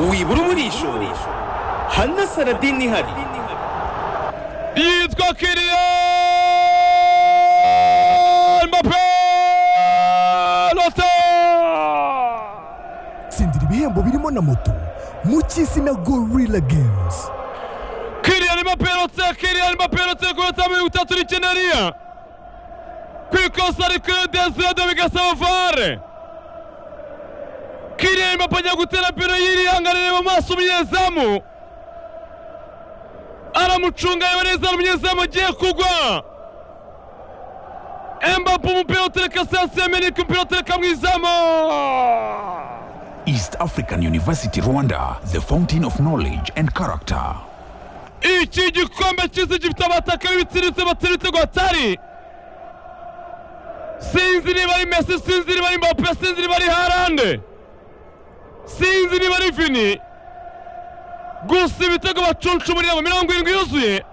wibura umurisho hanasaradini ihari yitwa Kylian Mbappe Lotta tsindira ibihembo birimo na moto mu cy'izina gorilla games Kylian Mbappe Lotta Kylian Mbappe Lotta ku minota mirongo itatu n'icyenda n'iya ku ikosa rikuru Desirado bigasaba vare Kylian Mbappe ajya gutera pino yirihanganire mu maso umunyezamu aramucunga yaba neza umunyezamu agiye kugwa Mbappe umupira utereka Sadio Mane umupira utereka mu izamu East African University Rwanda, the fountain of knowledge and character. iki gikombe cyiza gifite abataka b'ibitsiritse batera ibitego hatari sinzi niba ari mesi sinzi niba ari mbappe sinzi niba ari harande sinzi niba ari vini gusa ibitego bacunca umuryango mirongo irindwi yuzuye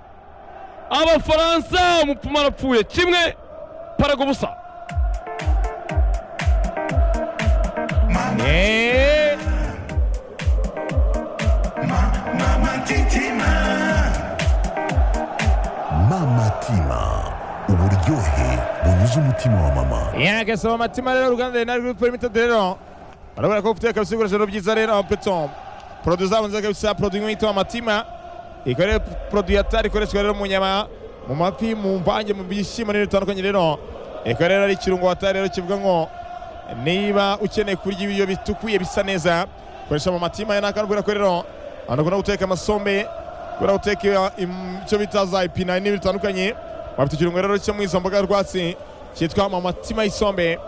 abafaransa umupfumu arapfuye kimwe paraga ubusa Eh, mama tima uburyohe bunyuze umutima wa mama yagasaba amatima rero uruganda rena ruri gukora imyitozo rero barabona ko guteka ibikoresho rero byiza rero apeto porodu zabo nziza kabisa porodu imwe yitwa amatima ikaba rero porodu ya tari ikoreshwa rero mu nyama mu mafi mu mvange mu bishyimbo n'ibintu bitandukanye rero ikaba rero ari ikirungo wa tari rero kivuga ngo niba ukeneye kurya ibiryo bitukuye bisa neza koresha mu matima ya nakanubwira ko rero abantu bakunda guteka amasombe kubera guteka im- icyo bita za ipinari n'ibintu bitandukanye bafite ikirungo rero cyo mu izo mboga rwatsi cyitwa mu matima y'isombe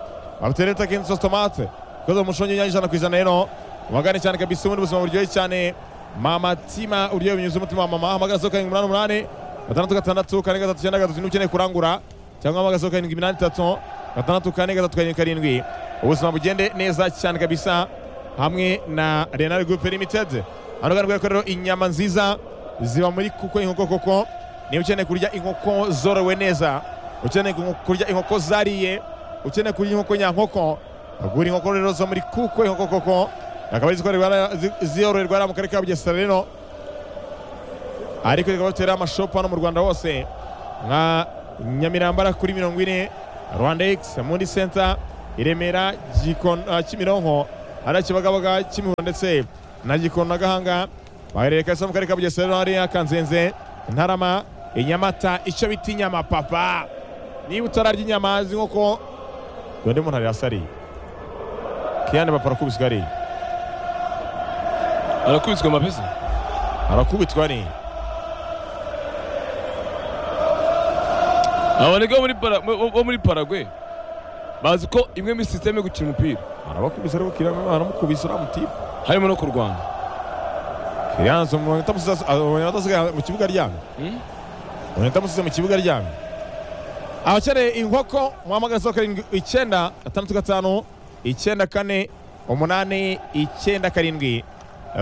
bafite rero takensi sos tomate ikoze mu mushongi w'inyanya ijana ku ijana rero ubagane cyane kabisa ubundi buzima buryoshye cyane mamatima uryohe binyuze umutima wa mama hamagara zeru karindwi umunani umunani gatandatu gatandatu kane gatatu icyenda gatatu niba ukeneye kurangura cyangwa hamagara zeru karindwi iminani itatu gatandatu kane gatatu karindwi karindwi ubuzima bugende neza cyane kabisa hamwe na renal group limited hano kandi ko rero inyama nziza ziba muri kuko inkoko koko niba ukeneye kurya inkoko zorowe neza ukeneye ku- kurya inkoko zariye ukeneye kurya inkoko nyankoko agura inkoko rero zo muri kuko inkoko koko akaba ari izikorerwa- zi- ziyororerwa hariya mu karere ka bugesera rero ariko rikaba rero amashopu hano mu rwanda hose nka nyamirambara kuri mirongo ine rwanda x muri senta i remera Gikon- ah, kimironko hariya kibagabaga kimihurura ndetse na gikona gahanga baherereye kabisa mu karere ka bugesera rero hariya kanzenze ntarama inyamata icyo bita inyama papa niba utararya inyama z'inkoko undi muntu arasariye kiyane bapara kubiswe ari arakubiswe amapesi arakubitwa ni aboneka bo muri Para- bo- bo muri paragwe bazi ko imwe muri sisiteme yo gukina umupira arabakubise ariko kiriyane aramukubise uramutipa harimo no kurwana kiriyane asa umuntu utamusize- ah, umuntu atasigaye mu kibuga aryamye Hmm? umuntu utamusize mu kibuga aryamye abakeneye inkoko muhamagara zeru karindwi icyenda gatandatu gatanu icyenda kane umunani icyenda karindwi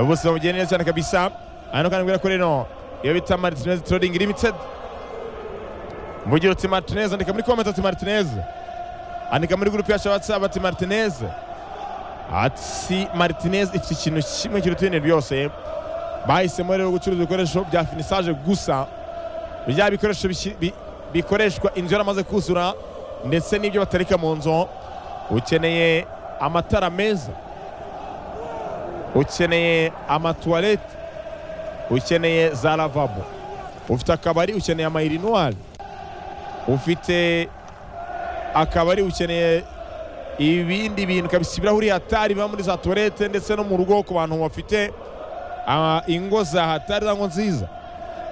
bose bamugenda neza cyane kabisa hano kandi mbwira ko rero iyo bita martinez trading limited mvugira uti martinez andika muri komenti ati martinez andika muri gurupe yacu watsapu ati martinez ati martinez ifite ikintu kimwe kiruta ibindi byose bahisemo rero gucuruza ibikoresho bya finisaje gusa bya bikoresho bishyi- bi- bikoreshwa inzu yaramaze kuzura ndetse n'ibyo batarika mu nzu ukeneye amatara meza ukeneye amatuwarete ukeneye za lavabo ufite akabari ukeneye amairinuwari ufite akabari ukeneye ibindi bintu kabisa ibirahuri hatari biba muri za tuwarete ndetse no mu rugo ku bantu bafite ah, ingo za hatari cyangwa nziza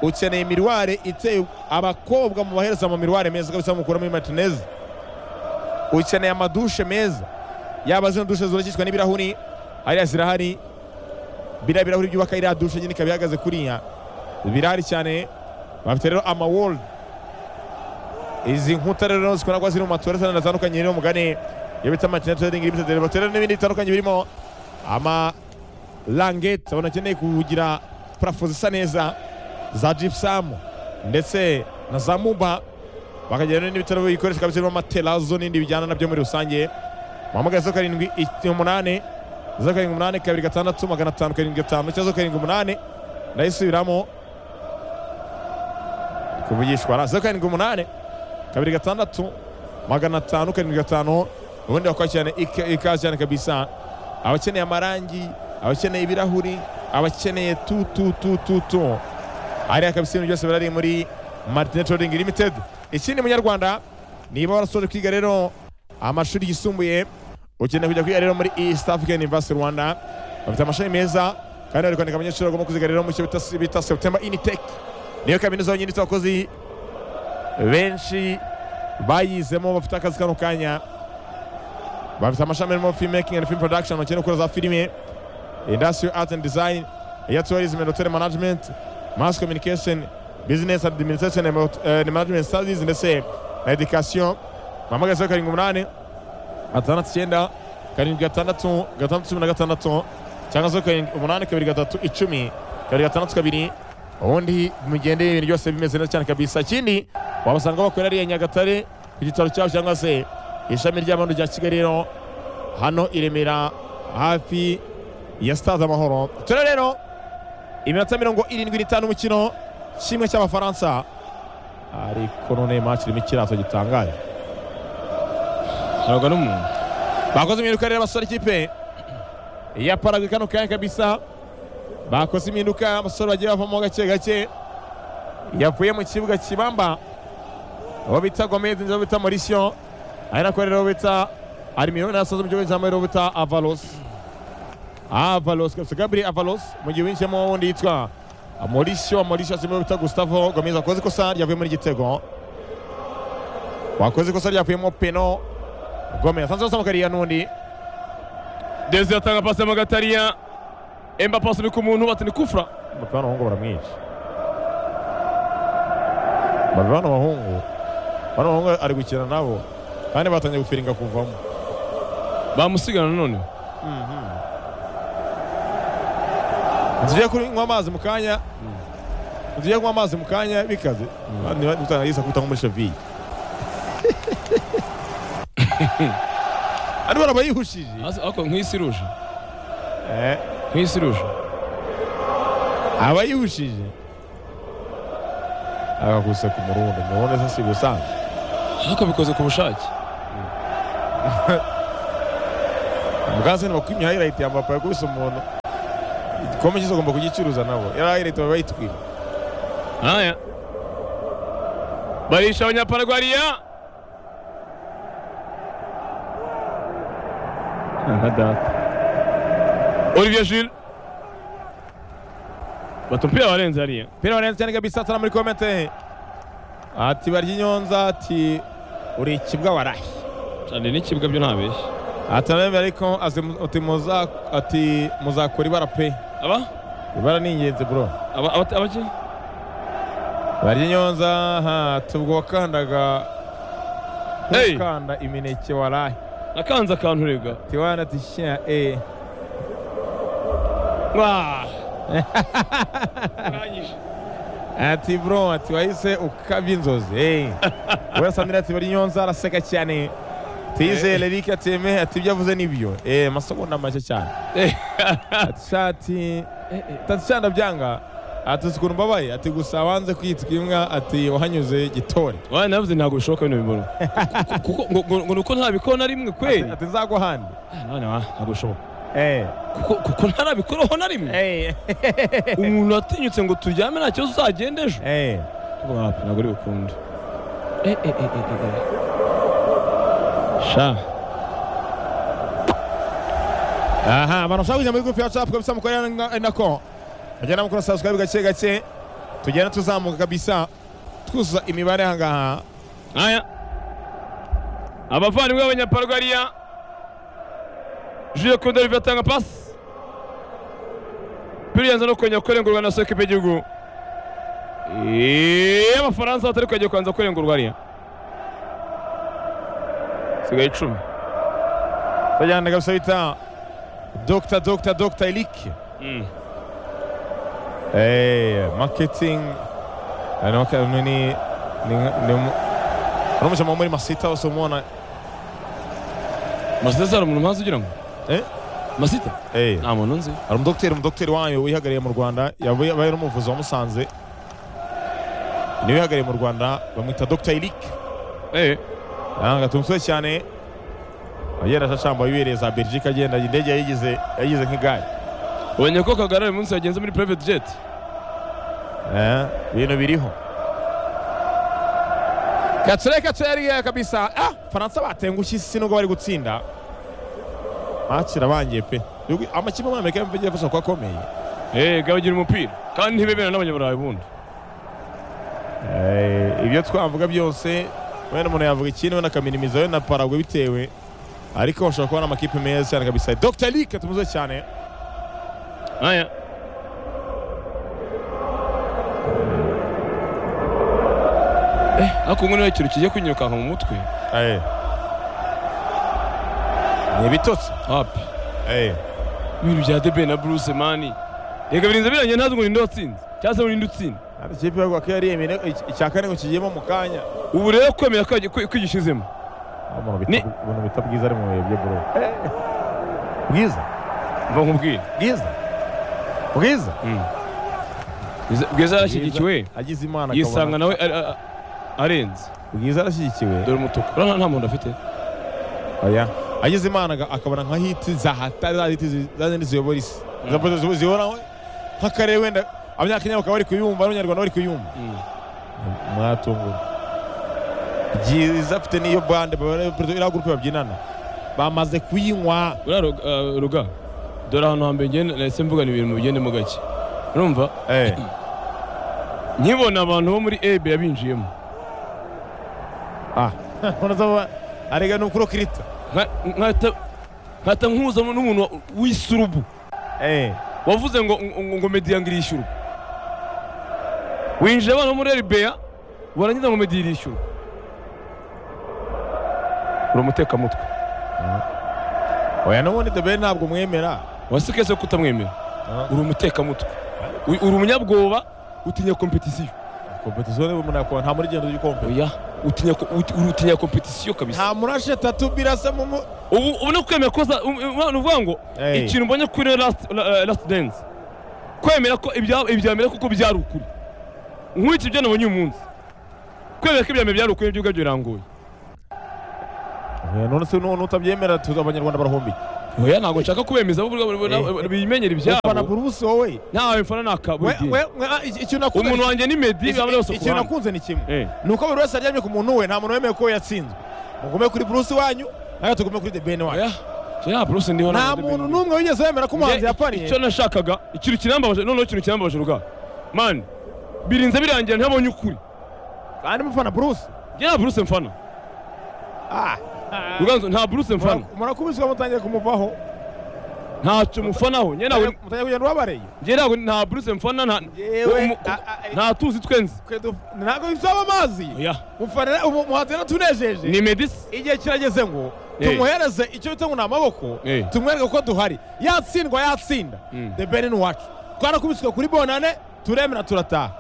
ukeneye imirware iteye abakobwa mubahereza mu mirware meza kabisa mukura muri martinez ukeneye amadushe meza yaba zino dushe zubakishwa n'ibirahuri hariya zirahari biriya birahuri byubaka iriya dushe nyine ikaba ihagaze kuriya birahari cyane bafite rero amawoldi izi nkuta rero zikunda kuba ziri mu matora atandukanye atandukanye rero mugane iyo bita martinez trading limited rero bafite rero n'ibindi bitandukanye birimo ama langeti abantu bakeneye kugira parafo zisa neza za jipusamu ndetse na za muba bakagira rero n'ibitaro bikoresho kabisa birimo amaterazo n'ibindi bijyana nabyo muri rusange muhamagara zeru karindwi i- umunani zeru karindwi umunani kabiri gatandatu magana atanu karindwi gatanu icyenda zeru karindwi umunani ndayisubiramo kuvugishwa na zeru karindwi umunani kabiri gatandatu magana atanu karindwi gatanu ubundi wakwakirana ika- ikaze cyane kabisa abakeneye amarangi abakeneye ibirahuri abakeneye tu tu tu tu tu hariya kabisa ibintu byose birari muri martine trading limited ikindi munyarwanda niba warasoje kwiga rero amashuri yisumbuye ukeneye kujya kwiga rero muri east african university rwanda bafite amashami meza kandi bari kwandika abanyeshuri bagomba kuziga rero mu cyo bita- bita september initec niyo kaminuza yonyine ifite abakozi benshi bayizemo bafite akazi kano kanya bafite amashami arimo film making and film production bakeneye gukora za filime industrial art and design air tourism and hotel management mass communication business administration and hot- eh, management studies ndetse na education mpamagaze ho karindwi umunani gatandatu icyenda karindwi gatandatu gatandatu cumi na gatandatu cyangwa se karindwi umunani kabiri gatatu icumi kabiri gatandatu kabiri ubundi mugende ibintu byose bimeze neza cyane kabisa ikindi wabasanga bakorera ariya nyagatare ku gitaro cyabo cyangwa se ishami ry'abantu rya kigali rero hano i Remera hafi ya sitade amahoro turi rero iminota mirongo irindwi n'itanu umukino kimwe cy'abafaransa ariko none match irimo ikirato gitangaje ntabwo ari umuntu bakoze impinduka rero abasore ikipe ya paragwe kano kanya kabisa bakoze impinduka abasore bagiye bavamo gake gake yavuye mu kibuga kibamba abo bita gomez abo bita mauricio ari nako rero bita arimiyo nasoza mu gihugu cyambaye rero bita avalos avalos kabisa gabri avalos mu gihe winjiyemo wundi yitwa mauricio mauricio asimbuye bita gustavo gomez wakoze ikosa ryavuye muri igitego wakoze ikosa ryavuyemo peno gomez asanzwe asoma kariya n'undi Desi atanga pasi ya Magatariya Emba pasi ni ku muntu bati ni kufra Mbappe w'abahungu baramwica Mbappe bano bahungu bano bahungu ari gukina nabo kandi batangiye gufiringa kuvamo bamusigana none nzijya kunywa amazi mu kanya nzijya kunywa amazi mu kanya bikaze utangagisa kubita nko muri shaviye ari bara bayihushije ariko nk'isi iruje Eh, nk'isi iruje abayihushije agakuse ku murundi murundi se si gusanzwe ariko bikoze ku bushake Mugazini bakwimye highlight ya Mbappe yakubise umuntu. Igikombe cyose agomba kugicuruza nabo. Yari highlight baba bayitwima. haya barisha abanyaparagwariya Olivier Jules batupira warenze hariya Pira wanenze cyane kabisa atana muri comment. Ati barya inyonza ati uri ikibwa warahe. cyane n'ikibuga byo ntabeshya Atana ariko azi- ati muza ati muzakora ibara pe. aba Ibara ni ingenzi bro. aba aba- abaki Barya inyonza ha tubwo wakandaga Hey! Ukanda imineke warahe. nakanze akantu rega Tiwana ati shya eh. Mwah. Urangije. ati bro ati wahise ukabya inzozi hey. we sandra ati bari nyonza araseka cyane tizere Eric ateme ati ibyo avuze nibyo eh masegonda make cyane Eh. ati shati tati cyane byanga ati ukuntu mbabaye ati gusa wanze kwitwa imbwa ati wahanyuze gitore waye navuze ntabwo bishoboka bino bintu Ku- kuko ngo- ngo- ngo nuko ntabikora na rimwe kweli ati nzagwa handi Ah, none wa ntabwo bishoboka eh kuko kuko ntarabikoraho na rimwe eh umuntu watinyutse ngo turyame nta kibazo uzagenda ejo eh Kuvuga wapi, ntabwo uri bukunde Eh, eh, eh, eh, eh, eh. sha aha barashaka kujya muri gurupe ya capu kabisa mukorera na- nako bagenda mukora subscribe gake gake tugenda tuzamuka kabisa twuzuza imibare ahangaha aya abavandimwe b'abanyaparugariya jules kondorive atanga pasi biriyanza no kongera kurengurwa na sokipe y'igihugu Eeeeh, abafaransa batari kongera kubanza kurengurwa hariya sigaye icumi Bajyana kabisa bita Dr. Dr. Dr. Elik. Mm. Eh, marketing eh, ni waka- ni ni ni- ni mu- ari umujama wo muri masita wose umubona masitasi hari umuntu mpazi ugira ngo Eh? masita Eh, nta muntu nzi hari umudogiteri umudogiteri wanyu wihagariye mu rwanda yabaye ari umuvuzi wa musanze niwe wihagariye mu rwanda bamwita dogita eric eh yanga tumusore cyane agenda ashashamba wibereye za belgique agenda indege yayigize yayigize nk'igare ubonye ko kagara uyu munsi yagenze muri private jet Eh, ibintu biriho katsure katsure yari kabisa ah faransa batengushye isi nubwo bari gutsinda bakira bangiye pe Yugi- amakipe muri amerika yamvugiye afasha kuba akomeye eh gabagira umupira kandi ntibebera n'abanyaburayi bundi Eh, ibyo twavuga byose wenda umuntu yavuga ikintu wenda akaminimiza wenda paragwe bitewe ariko bashobora kubona amakipe meza cyane kabisa dr Lick tumuze cyane aya eh ariko ubu niba ikintu kijya kunyirukanka mu mutwe Eh. ni ibitotsi hapi Eh. ibintu bya debe na bruce mani reka birinze birangiye ntazi ngo ninde watsinze cyangwa se ngo ninde utsinda Hano ikipe y'u Rwanda yari yemeye icya kane ngo kigiyemo mu kanya ubu rero kwemera ko- ko- ko igishizemo umuntu Ni- bita- umuntu bita bwiza ari mu bihe byo bro bwiza mva nkubwire bwiza bwiza Bwiza- bwiza yarashyigikiwe agize imana akabona- yisanga nawe ari- a- a- arenze bwiza arashyigikiwe dore umutuku urabona nta muntu afite oya agize imana aga- akabona nka hiti za hatari za hiti zi- za zindi ziyobora isi Za pozo zibo- ziyobora nk'akarere wenda abanyakenya bakaba bari kuyumva n'abanyarwanda bari kuyumva Mm. mwatungura byiza afite n'iyo bande baba- iriya gurupe babyinana bamaze kuyinywa uriya Rug- eh, ruga dore ahantu hambere ngenda nahise mvugana ibintu bigendemo gake urumva eh nkibona abantu bo muri ebe yabinjiyemo ah unazaba arega nukuro kirita Nka- nkahita- nkahita nkuza n'umuntu wa- w'isurubu eh wavuze ngo ngo- ngo mediyango irishyurwa winjira abana bo muri eribeya barangiza ngo mediya irishyurwa uri umutekamutwe oya n'ubundi debe ntabwo mwemera wasikese ko utamwemera Ah. uri umutekamutwe Uri- uri umunyabwoba utinya kompetisiyo kompetisiyo niba umuntu yakubona nta muri gendo ry'ikompe oya utinya ko- uti- uri utinya kompetisiyo kabisa nta murashe tatu birasa mu mu ubu ubona kwemera ko za- um- um- ni ukuvuga ngo Hey. ikintu mbonye kuri rero last la- eh, last dance kwemera ko ibya- ibyamera kuko byari ukuri nk'iki byo nabonye uyu munsi kwemera ko ibyamera byari ukuri n'ibyubwa byo birangoye Eh, none se n'ubu n'utabyemera tuzi abanyarwanda barahombiye oya ntabwo nshaka kubemeza bo ubwabo bo- bo- Eh. bimenyera ufana ibyabo burusi wowe ntawe mfana nakabwe We- we- we- ah, iki- ikintu nakunze umuntu wanjye ni medi iki- bamwe bose ku ikintu ruhande nakunze ni kimwe Eh. ni uko buri wese aryamye ku muntu we nta muntu wemeye ko yatsinzwe mugume kuri burusi wanyu nawe tugume kuri debeni wanyu oya ya bruce ndiho nta ntabwo muntu ndi- n'umwe wigeze wemera ko umuhanzi Njye, yapaniye icyo nashakaga ikintu kirambabaje noneho ikintu kirambabaje ruga mani birinze birangira ntabonye ukuri kandi mufana burusi njye nta bruce mfana ah ruganzu nta bruce mfana murakubiswa mutangiye kumuvaho ntacyo mufanaho njye ntabwo mutangiye kugenda ubabareye njye ntabwo nta bruce mfana nta Yewe, umu- a- a- nta tuzi twenzi Twe duf- ntabwo bizaba amazi oya mufanira umu- muhanzi yaratunejeje ni medisi igihe kirageze ngo Eh. tumuhereze icyo bita ngo ni amaboko Eh. tumwereke ko duhari yatsindwa yatsinda Mm. the ben ni uwacu twarakubiswe kuri bonane turemera turataha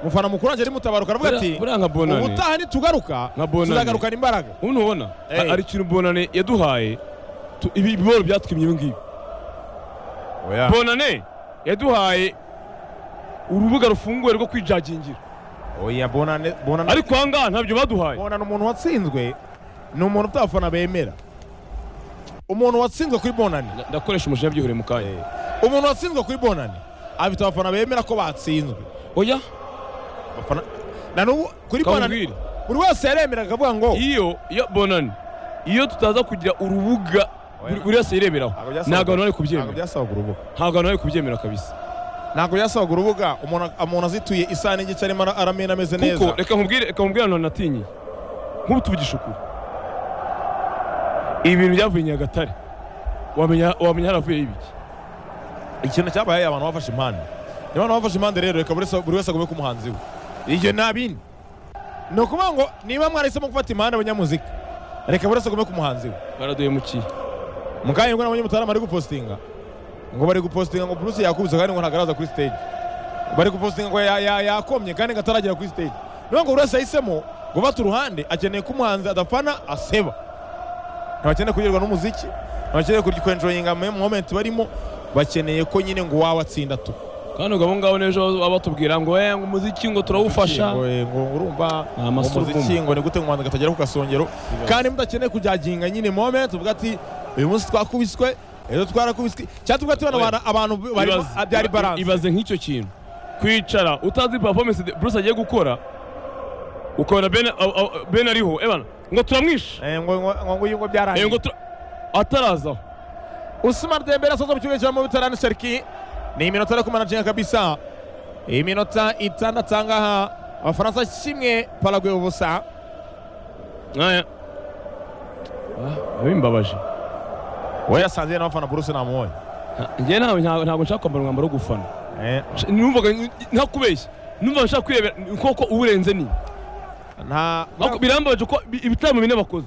mufana mukuru wanjye ari mutabaruka aravuga Buriya- ati buriya nka Bonane. ubutaha nitugaruka Nka Bonane. tuzagarukana imbaraga ubu ntubona Eh. Ha- hari ikintu bonane yaduhaye tu- ibi ibiboro byatwimye ibi ngibi bonane yaduhaye urubuga rufunguye rwo kwijagingira oya bonane bonane ariko aha ngaha ntabyo baduhaye bonana umuntu watsinzwe ni umuntu utafana bemera umuntu watsinzwe kuri bonane Nda- ndakoresha umujinya byihuriye mu kanya umuntu watsinzwe kuri bonane afite abafana bemera ko batsinzwe oya Abafana- na nubu kuri bonane kambwire buri wese yaremera akavuga ngo iyo iyo bonane iyo tutaza kugira urubuga buri- buri wese yireberaho Ntabwo byasabaga- ntabwo abantu bari ntabwo kubyemera byasabaga urubuga ntabwo abantu bari kubyemera kabisa ntabwo byasabaga urubuga umuntu umuntu azituye isaha n'igice arimo ara- aramena ameze neza kuko reka nkubwire reka nkubwire ahantu natinyiye nk'ubu tuvugisha ukuri ibi bintu byavuye i nyagatare wamenya wamenya haravuyeho ibiki ikintu cyabaye abantu bafashe impande niba abantu bafashe impande rero reka buri wese- buri wese agume ku muhanzi we ibyo nta bindi ni ukuvuga ngo niba mwarahisemo gufata impande abanyamuzika reka buri wese agume ku muhanzi we baraduhemukiye mukanya ngo n'abanyamutarama bari gupostinga ngo bari gupostinga ngo Bruce yakubise kandi ngo ntagaraza kuri stage bari gupostinga ngo ya- ya- yakomye kandi ngo ataragera kuri stage niyo ngo buri wese yahisemo gufata uruhande akeneye ko umuhanzi adafana aseba ntibakeneye kugerwa n'umuziki abakeneye kwenjoyinga mu momenti barimo bakeneye ko nyine ngo uwawe atsinda tu kandi ubwo abo ngabo n'ejo baba batubwira ngo eh ngo umuziki ngo turawufasha ngo ngo urumva Ni amasura umuziki ngo ni gute ngo umuhanzi atagera ku gasongero kandi mudakeneye kujaginga nyine moment uvuga ati uyu munsi twakubiswe ejo twarakubiswe cyangwa tuvuga ati Oya. bano abantu- abantu barimo Ibaze- byari iba- balance ibaze nk'icyo kintu kwicara utazi performance de- Bruce agiye gukora ukabona Ben- a- a- ben ariho ebana ngo turamwishe Eh, ngo ngo- ngo uyu ngo Eh, ngo byarangiye tura- atarazaho Usman Dembele asoza mu kibuga cya Mubitarani Serki ni iminota ariko manajinga kabisa iminota itandatu aha ngaha abafaransa kimwe Paraguay ubusa aya abimbabaje we yasanze n'abafana Bruce namuhoye njye ntawe ntago ntago nshaka kwambara umwambaro wo gufana Eh, Sh- numvaga ntakubeshya numvaga nshaka kwirebera koko uwurenze ni nta Ariko birambabaje ko bi- ibitaramo bine bakoze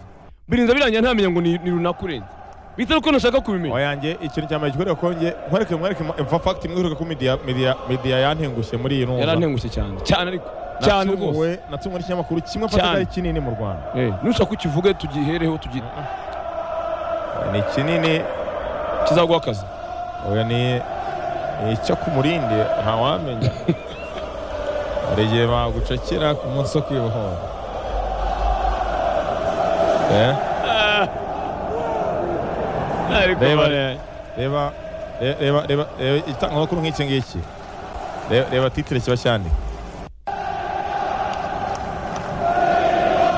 birinza birangira ntamenya ngo ni ni runaka urenze bitari ko ntashaka kubimenya oyange ikintu cya mbere gikwereka ko nge nkwereke mwereke in fact mwereke ko media media media yantengushye muri iyi numva yarantengushye cyane cyane ariko cyane rwose Natunguwe- natunguwe n'ikinyamakuru kimwe mfata Cyane. ari kinini mu Rwanda nushaka ukivuge tugihereho tugi ni kinini kizaguha akazi oya ni ni icyo ku murindi ntawamenya hari igihe bagucakira ku munsi wo kwibohora Eh, Reba, reba re- reba reba reba itangamakuru nk'iki ngiki Re- reba titire kiba cyandika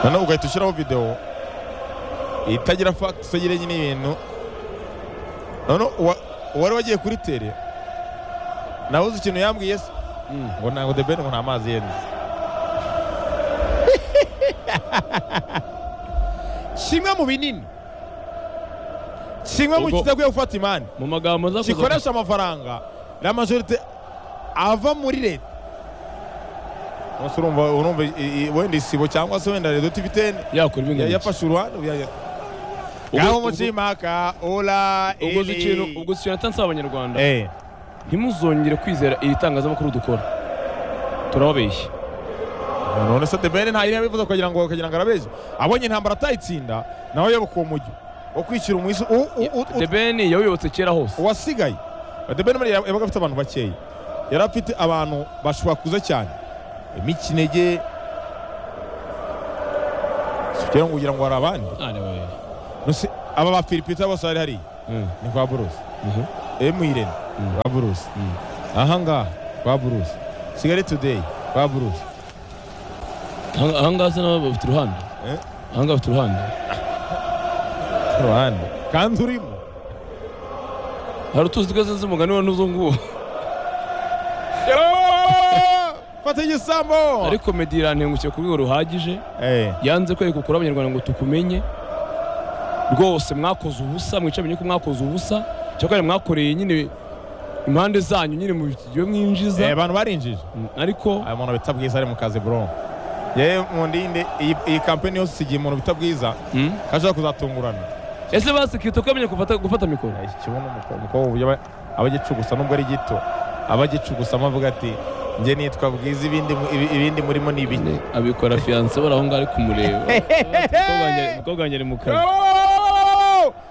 noneho ugahita ushyiraho videwo itagira fakiti itagira nyine ibintu noneho uwa- uwari wagiye kuri tere nawe uzi ikintu yambwiye se Mm. ngo ntabwo the ben ngo nta mazi yenze kimwe mu binini kimwe mu Ubwo- kitaguye gufata imani mu magambo nza kuza gikoresha amafaranga la majorite ava muri leta Umunsi urumva urumva i- i- wenda isibo cyangwa se wenda redo tiviteni yakora ibintu yafashe uruhande uya- ya- ngaho mucimaka ola ubwo uzi eri. ikintu ubwo uzi ikintu natanze abanyarwanda Eh, ntimuzongere kwizera iri tangazamakuru dukora turababeshya none se debere nta yiriya bivuze kugira ngo kugira ngo arabeshye abonye intambara atayitsinda nawe yoboka uwo mujyi wo kwishyira umwisi u- u- u- u- debeni yawuyobotse kera hose uwasigaye debere muri yabaga afite abantu bakeya yari afite abantu bashobora kuza cyane mikinege kugira ngo ugira ngo hari abandi Nose, aba ba filipita bose bari hariya ni kwa buruse Mhm. emu irene kwa buruse aha ngaha kwa buruse kigali today kwa buruse ahangaha se nabo bafite uruhande Eh? ahangaha bafite uruhande ku ruhande kandi urimo hari utuzi twese z'umugani wa n'uzo nguwo fata igisambo ariko medi irantengukye ku rwego ruhagije Eh, yanze kwereka ukuri abanyarwanda ngo tukumenye rwose mwakoze ubusa mwica menye ko mwakoze ubusa cyakora mwakoreye nyine impande zanyu nyine mu bigiye eh, mwinjiza abantu barinjije Mm, ariko aya muntu bita bwiza ari mu kazi bro yewe mu ndinde iyi iyi kampani yose isigiye umuntu bita bwiza Mm. kashobora kuzatungurana ese basikirite ko yamenye gufata gufata mikoro Eh, kibuno umukobwa- umukobwa uburyo aba- aba agicugusa nubwo ari gito aba agicugusa amavuga ati njye nitwa bwiza ibindi mu- ibi- ibindi murimo ni ibiki abikora fiyanse bari aho ngaho ari kumureba umukobwa wanjye ari mu kazi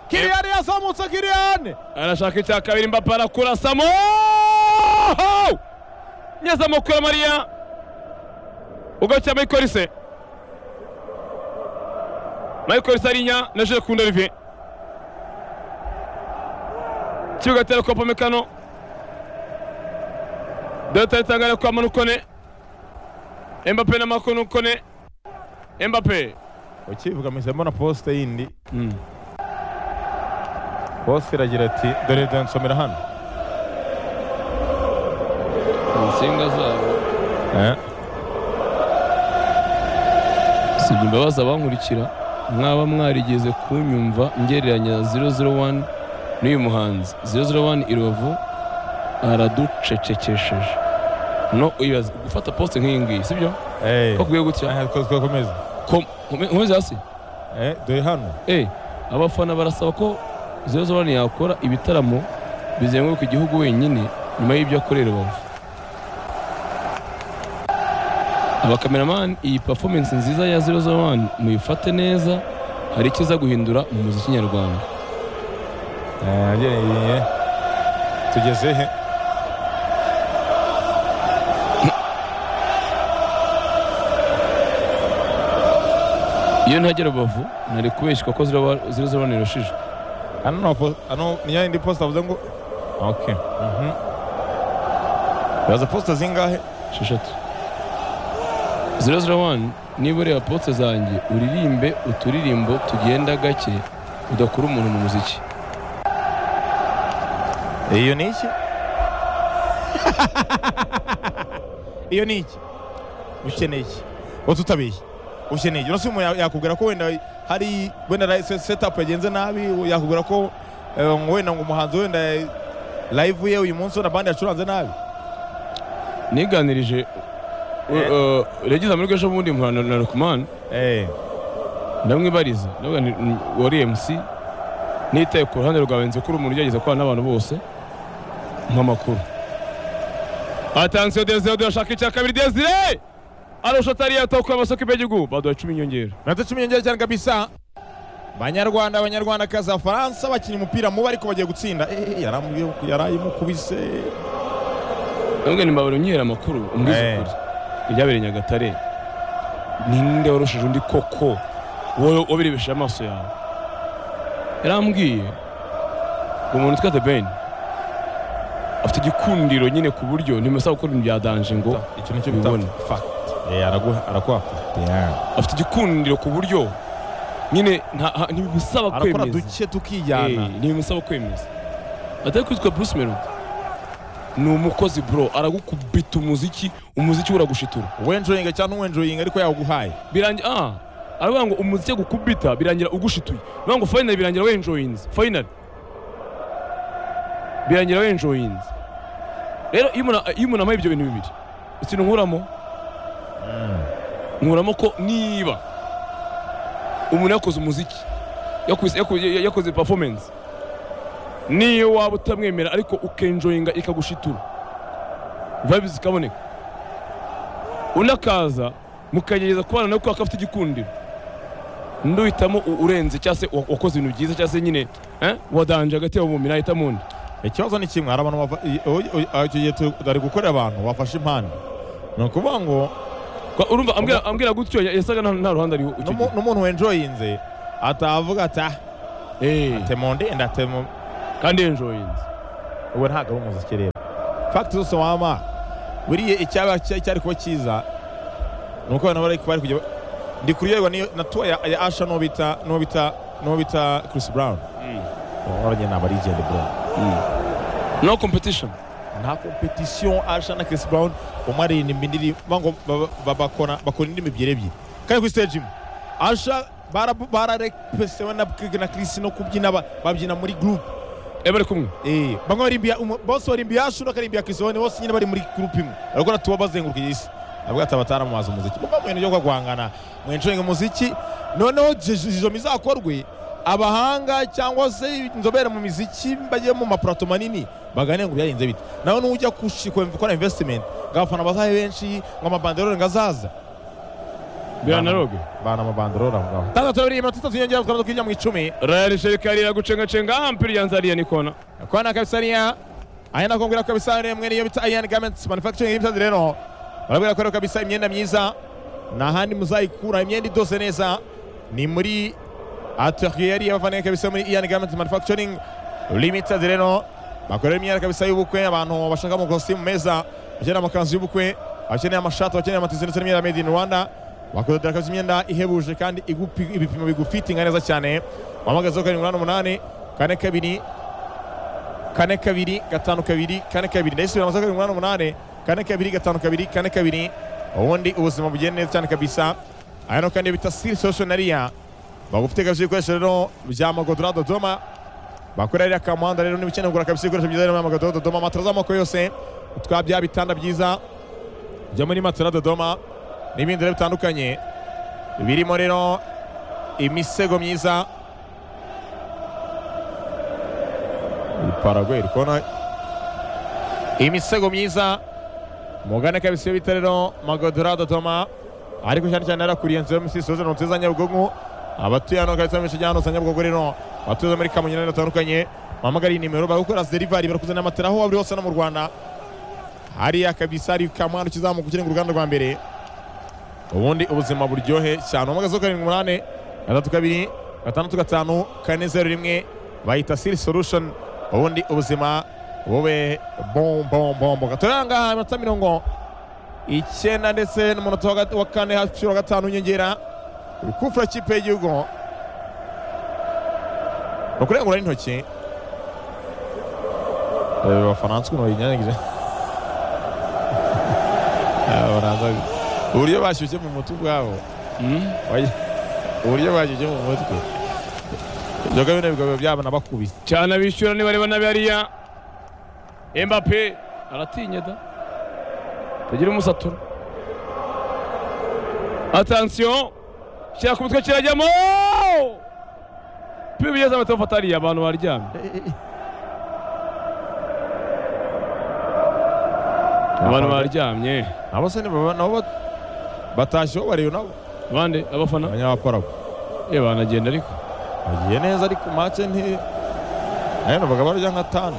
kiriyani yazamutse kiriyani arashaka icya kabiri mbapa arakurasamo nyezamo kuri mariya ugacya michael se michael se arinya na jule kunda olivier kibuga tera kwa pomekano dore tangana kwa manukone embape na makonukone embape ukivuga mpise mbona posite yindi posite iragira ati dore dore nsomera hano insinga zabo Eh, sibye imbabazi abankurikira mwaba mwarigeze kunyumva ngereranya 001 n'uyu muhanzi 001 i rubavu araducecekesheje no uyibaza gufata posite nk'iyi ngiyi sibyo eh. ko kuguye gutya Eh, twakomeza Ko- kome- komeza hasi Eh, dore hano Eh, abafana barasaba ko 001 yakora ibitaramo bizenguruka igihugu wenyine nyuma y'ibyo akorera rubavu abakameramani iyi performance nziza ya 001 muyifate neza hari ikiza guhindura mu muziki nyarwanda yagereye tugeze he iyo ntagera rubavu nari kubeshywa ko ziraba- zirizo abana irashije hano nta po- hano niyo yindi posita avuze ngo ok mhm. uraza posita zingahe esheshatu zero zero wani niba ureba potse zanjye uririmbe uturirimbo tugenda gake udakura umuntu mu muziki iyo ni iki iyo ni iki ukeneye iki wowe tutabiye ukeneye iki uretse umuntu yakubwira ko wenda hari wenda ra- se- setapu yagenze nabi yakubwira ko eh, ngo wenda ngo umuhanzi wenda live ye uyu munsi wenda bandi yacuranze nabi niganirije Eh. regeze amajwi ejo bundi muhana na rukumani eh ndamwibariza ndavuga nti "Mm, wari mc nitaye ku ruhande rwawe nzi ko uri umuntu ugerageza kubana n'abantu bose nk'amakuru atansiyo desire turashaka icya kabiri desire arusha atari yatokuye amasoko y'igihugu baduha icumi inyongera minota cumi n'icyenda cyane kabisa banyarwanda abanyarwandakazi abafaransa bakina umupira mubi ariko bagiye gutsinda Eh, yarambwiye ko yarayimukubise ndavuga nti mbabara unyihera amakuru umbwize Eh. ukuri ibyabereye nyagatare ninde warushije undi koko wowe wabirebesheje amaso yawe yarambwiye uwo muntu utwite beni afite igikundiro nyine ku buryo ntimusaba gukora ibintu bya danje ngo icyo nicyo bita fact eh araguha arakuha yeah. afite igikundiro ku buryo nyine nta- ha- ntibimusaba arakora kwemeza duke tukijyana Eh, ntibimusaba kwemeza atari kwitwa bruce melody ni umukozi bro aragukubita umuziki umuziki uragushitura uwenjoyinga cyangwa ntuwenjoyinga ariko yawuguhaye birangira ah aravuga ngo umuziki gukubita birangira ugushituye bivuga ngo finally birangira wenjoyinze finally birangira wenjoyinze rero iyo umuntu- iyo umuntu amaye ibyo bintu bibiri ikintu nkuramo nkuramo ko niba umuntu yakoze umuziki yakoze- yakoze yakoze performance niyo waba utamwemera ariko ukenjoyinga ikagushitura vibes zikaboneka undi akaza mukagerageza kubana nawe kubera ko afite igikundiro undi uhitamo u- urenze cyangwa se wa- wakoze ibintu byiza cyangwa se nyine eh, wadanje hagati yabo mu mumira ahitamo undi ikibazo ni kimwe hari abantu bava- i- oy- oy- ah, icyo gihe tu- bari gukorera abantu bafashe impande ni ukuvuga ngo Kwa- urumva ambwira- ambwira gutyo ya- yasaga nta nta ruhande ariho icyo n'umu- gihe n'umuntu wenjoyinze atavuga ati ah Eh, temondenda temo kandi enjoyinze ubu ntabwo ari umuziki rero fagiti zose wama buriya icyaba cy- icyari kuba cyiza ni uko abantu bari bari kujya ndi kuryoherwa n'iyo na tuwa ya ya asha n'uwo bita n'uwo bita n'uwo bita Chris Brown waranye ni abarigende Brown no competition nta competition asha na Chris Brown umwe aririmba indirimbo ngo ba- ba- bakora bakora indirimbo ebyiri ebyiri kandi kuri stage imwe asha bararepesewe na na Chris no kubyina ba- babyina muri group eh bari kumwe Eh, bamwe barimbya umu- bose barimbiye Ashu n'akarimbya Kizone bose nyine bari muri group imwe barakora tuba bazenguruka iyi si avuga ati abataramamaza umuziki muva mu bintu byo kwangana mwenshenge umuziki noneho izo mizakorwe abahanga cyangwa se inzobere mu miziki bagiye mu mapurato manini baganire ngo byagenze bite nawe n'ujya gukora investment ngo abafana bazahe benshi ngo amabanderore ngo azaza biranaroge bana amabanderore aho ngaho tandatu babiri iminota itatu yongera tukaba twinjira mu icumi rayari sherikari iragucengacenga aha mpira yanzariya nikona kwana kabisa niya aya nakumbwira ko kabisa ari mwe niyo bita Ian Garments Manufacturing Limited rero barabwira ko rero kabisa imyenda myiza nta handi muzayikura imyenda idoze neza ni muri atelier yari yabavaniye kabisa muri Ian Garments Manufacturing Limited rero bakorera imyenda kabisa y'ubukwe abantu bashaka amakositimu meza bakeneye amakanzu y'ubukwe bakeneye amashati bakeneye amatisi ndetse n'imyenda made in Rwanda bakudodera kabisa imyenda ihebuje kandi igupi- ibipimo bigufitinga neza cyane wahamagazeho karindwi umunani umunani kane kabiri kane kabiri gatanu kabiri kane kabiri ndayisubira amasaha karindwi umunani umunani kane kabiri gatanu kabiri kane kabiri ubundi ubuzima bugenda neza cyane kabisa aya no kandi bita siri sosiyonariya bagufite kabisa ibikoresho rero bya magodora dodoma bakorera iriya kamuhanda rero niba ukeneye kugura kabisa ibikoresho byiza rero bya magodora dodoma matara z'amoko yose twa bya bitanda byiza byo muri matara dodoma n'ibindi rero bitandukanye birimo rero imisego myiza Paraguay iri kona imisego myiza mugane kabisa bita rero magodora dodoma ariko cyane cyane yarakuriye nzu yo mu Rusizi, Rusizi, Nyabugogo abatuye hano kabisa mu bice bya hano za Nyabugogo rero abatuye muri kamonyi n'ahandi hatandukanye bahamagara iyi nimero bari gukora derivari bari kuzana matera aho waba uri hose no mu rwanda hariya kabisa hari kamwana ukizamuka ukiri mu ruganda rwa mbere ubundi ubuzima buryohe cyane umugezi karindwi umunani gatatu kabiri gatandatu gatanu kane zeru rimwe bahita siri solution ubundi ubuzima bube bombombombo gatorera ngaha iminota mirongo icyenda ndetse n'umunota wa gat- wa kane hafi inshuro gatanu inyongera urukufura kipe y'igihugu ni ukurengura n'intoki Eh, abafaransa ukuntu bayinyanyagiza abafaransa uburyo bashyushye mu mutwe ubwabo Oya, uburyo bashyushye mu mutwe ibyo ngibyo ni ibikorwa byabo nabakubise cyane abishyura nibareba n'abariya embape aratinya da tagira umusatura atansiyo shyira ku mutwe kirajyamo pibi bigeze amata bafata hariya abantu baryamye abantu baryamye abo se ni baba- nabo bat- batashye uwo bareba nabo bande abafana abanyabaparabo ye banagenda ariko bagiye neza ariko make nti nayo numvaga barya nka tanu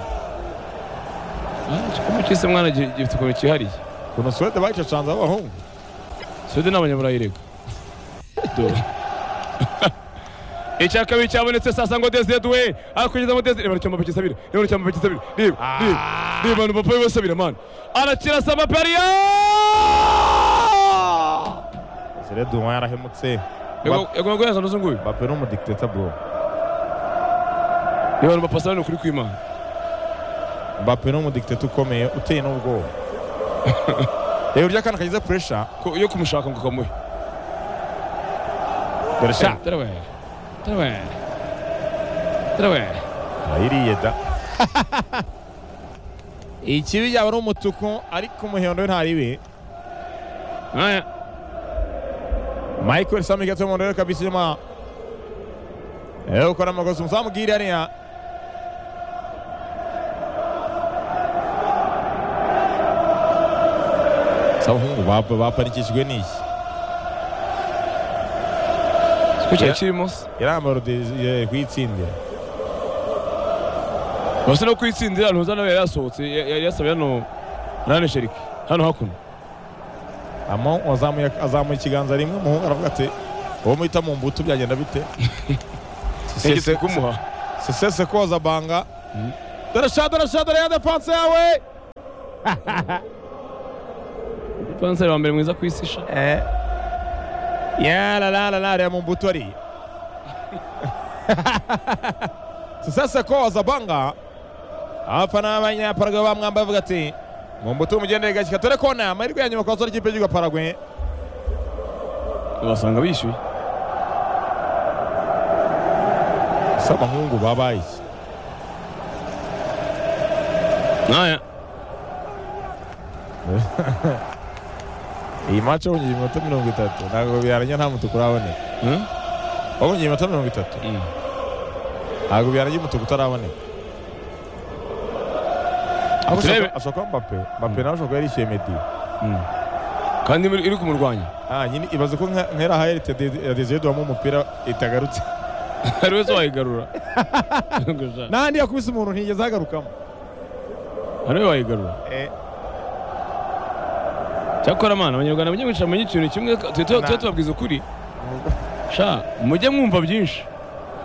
igikombe cy'isi mwana gi- gifite ukuntu cyihariye ukuntu suwede bayicacanze abahungu suwede n'abanyaburayi rega Dore. icya kabiri cyabonetse sasa ngo desedwe akugezamo desire bari cyamba bakisabira rero cyamba bakisabira reba reba reba abantu papa we basabira man arakira sama paria sire duma yarahemutse yagomba guheza n'uzu nguyu bape ni umudikitateri bro reba abantu bapasa ni ukuri kw'imana bape ni umudikitateri ukomeye uteye n'ubwoba reba uburyo akana kagize puresha Ko- yo kumushaka ngo kamuhe dore sha darawe darawe darawe ayiriye da ikibi yaba ari umutuku ariko umuhondo we ntaribi aya michael sami gato umuhondo we kabisa inyuma ewe ukora amakosa umuzamu bwira hariya sabahungu bapanikishijwe n'iki siko cyari kirimo se irambaro kuyitsindira basa no kwitsindira ntuza nawe yari yasohotse ya- yari yasabiye hano nane sheriki hano hakuno amo wazamuye azamuye ikiganza rimwe umuhungu aravuga ati uwo muhita mu mbuto byagenda bite ntigeze kumuha sisese koza banga dore sha dore sha dore ya defanse yawe dipanseri wa mbere mwiza ku isi sha yaralarara reba mu mbuto ari sisese koza banga abafana b'abanyaparagwe bamwambaye bavuga ati mu mbuto mugendere gashyika dore kona amahirwe ya nyuma ku basore ikipe y'igihugu paragwe basanga bishyuye si abahungu babaye iki naya iyi match wabonye iminota mirongo itatu ntabwo byarangira nta mutuku uraboneka wabonye iminota mirongo itatu ntabwo byarangira umutuku utaraboneka Ahubwo Turebe. ashobora- ashobora kuba Mbappe Mbappe nawe ashobora kuba yarishyuye Meddy kandi iri iri kumurwanya ah nyine ibaze ko nka- nkera aha Eric Dede- ya Desire duhamo umupira itagarutse hari wese wayigarura n'ahandi yakubise umuntu ntigeze ahagarukamo hari we wayigarura Eh, cyakora mana abanyarwanda mujye mwicara mwenye ikintu kimwe tujye tu- tujye tubabwiza ukuri sha mujye mwumva byinshi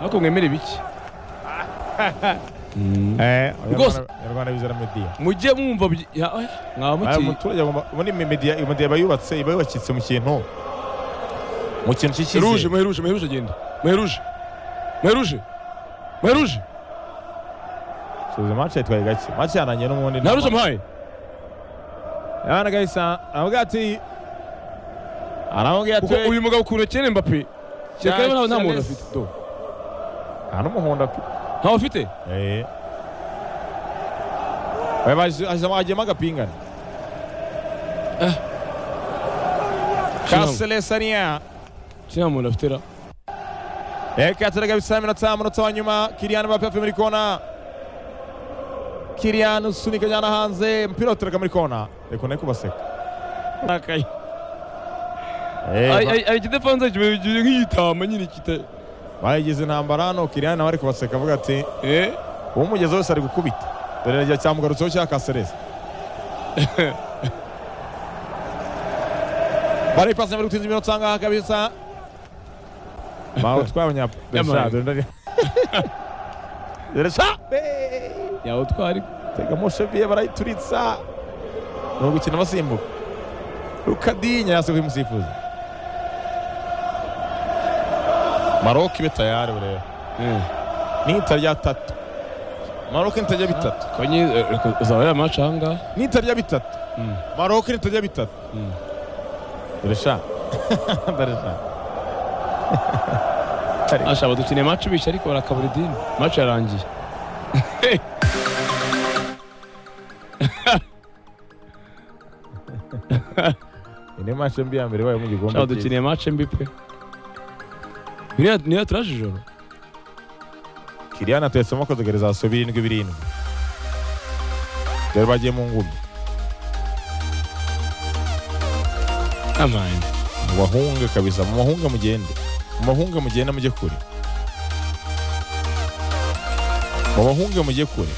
ariko mwemere bike eh, Rwose. Abanyarwanda- abanyarwanda bizera Meddy mujye mwumva byi- ya, oya, mwaba Aya muti muturage agomba ubundi Meddy Meddy aba yubatse iba yubakitse mu kintu mu kintu cy'icyizere Muheruje, muheruje, muheruje agenda. Muheruje. Muheruje. Muheruje. Subiza match yitwaye gake match yanangiye n'ubundi nta- Ntaruje muhaye. Abana gahisa aravuga ati aravuga Kuko ati uyu mugabo ukuntu akina Mbappé. Kereka Ya, nta nta muntu Charles. afite. Do. nta n'umuhondo afite Ntawe afite. Eh. Oya, baje- aje- agiyemo agapingane kasele saniya Nta muntu afite ra. reka yateraga bisa iminota umunota wa nyuma kiriyani bape avuye muri kona kiriyani usunika ajyana hanze umupira uteraga muri kona reka uneke kubaseka Ari ari kidapanze kibe nk'igitama nyine kita. bayigize intambara hano kiriyani nawe ari kubaseka avuga ati eh uwo mugeze wese ari gukubita dore igihe cyamugarutseho cya kasereza barayipasa bari gutinza iminota ahangaha kabisa bawe twabanya Yamaranye. Deresha yawe twari tega moshe biye barayituritsa ni ugukina basimbuka rukadinya yase kuri musifuzi maroke ibe tayari bureba eh nitarya tatu maroke nitarya bitatu kwenye eh, uzabera match hanga nitarya bitatu Mm. maroke nitarya bitatu Mm. deresha deresha ashaba dukine match bishi ariko barakabura idini match yarangiye ine mashe mbi ya mbere wayo mu ashaba gikombe cy'isi. dukine match mbi pe biriya niyo turaje ijoro kiriyani atetsemo akazogereza hasi birindwi birindwi dore bagiye mu ngumi amani mubahunge kabisa mubahunge mugende mubahunge mugende mujye kure mubahunge mujye kure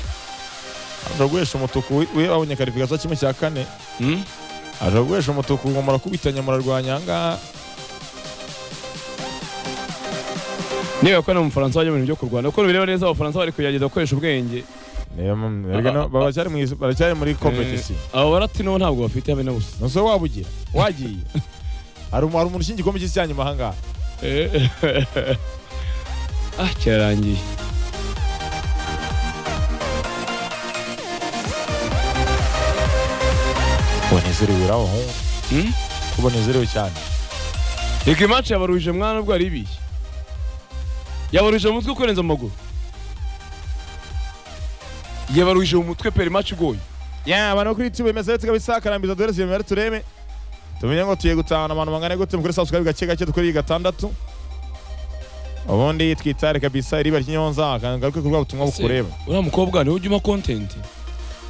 aja guhesha umutuku we- we babonye karifikasiyo kimwe cya kane hmm? aja guhesha umutuku ngo murakubitanye murarwanya ahangaha niba ko no mu Faransa bajya mu bintu byo kurwana uko bireba neza abafaransa bari kugerageza gukoresha ubwenge Niyo mpamvu- erega no- baba baracyari mu is- baracyari muri kompetisiyo Eh, abo baratino ntabwo bafite habe na busa nose waba ugira wagiye hari umu- hari umuntu ushinzwe igikombe cy'isi cya nyuma ahangaha Eh, ah kirarangiye ubanezerewe uri abahungu Hmm? ko ubanezerewe cyane reka imaci yabaruhije mwana ubwo ari ibiye yabaruhije mu mutwe kurenza amaguru yabaruhije mu mutwe pera imaci igoye ya abantu bo kuri youtube bimeze ndetse kabisa karambiza duhere iyo mibare turebe tumenye ngo tugiye gutahana abantu bangana gute mukore subscribe gake gake dukore iyi gatandatu ubundi twitare kabisa iriba ry'inyonza ngaruke ku rwa butumwa bukureba uriya mukobwa niwe ujya umpa kontenti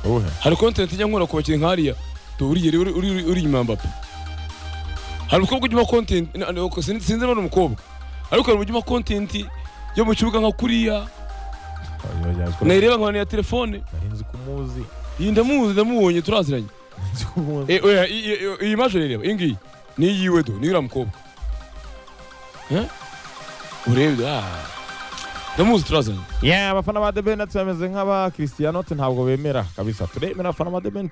ubuhe hari kontenti ijya nkora ku bakinnyi nk'ariya turiye uri uri- uri inyuma ya mbappe hari umukobwa ujya umpa kontenti na- na- sin- sinzi niba ari umukobwa ariko hari ujya umpa kontenti yo mu kibuga nka kuriya nayireba nkabona ya telefone nari nzi kumuzi iyi ndamuzi ndamubonye turaziranye nzi kumuzi Eh, oya, i- i- i- iyi maje rero iyi ngiyi ni iyiwe do ni uriya mukobwa Eh? urebye ah. ndamuzi turaziranye ya abafana ba debeni tumeze nk'aba christian ntabwo bemera kabisa turemera abafana ba debeni